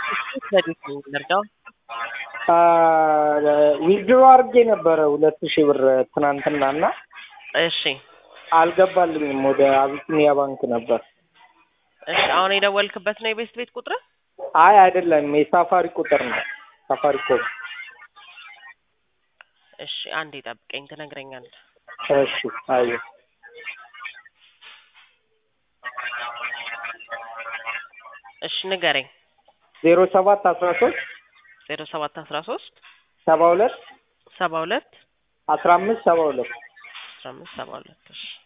በዴት ነው የምንረዳው? ዊዝድሮ አድርጌ ነበረ ሁለት ሺህ ብር ትናንትና እና እሺ አልገባልኝም። ወደ አቢሲኒያ ባንክ ነበር። እሺ አሁን የደወልክበት ነው የቤስት ቤት ቁጥር? አይ አይደለም፣ የሳፋሪ ቁጥር ነው። ሳፋሪ ኮድ። እሺ አንዴ ጠብቀኝ ትነግረኛለህ። እሺ አይ እሺ ንገረኝ። ዜሮ ሰባት አስራ ሶስት ዜሮ ሰባት አስራ ሶስት ሰባ ሁለት ሰባ ሁለት አስራ አምስት ሰባ ሁለት አስራ አምስት ሰባ ሁለት እሺ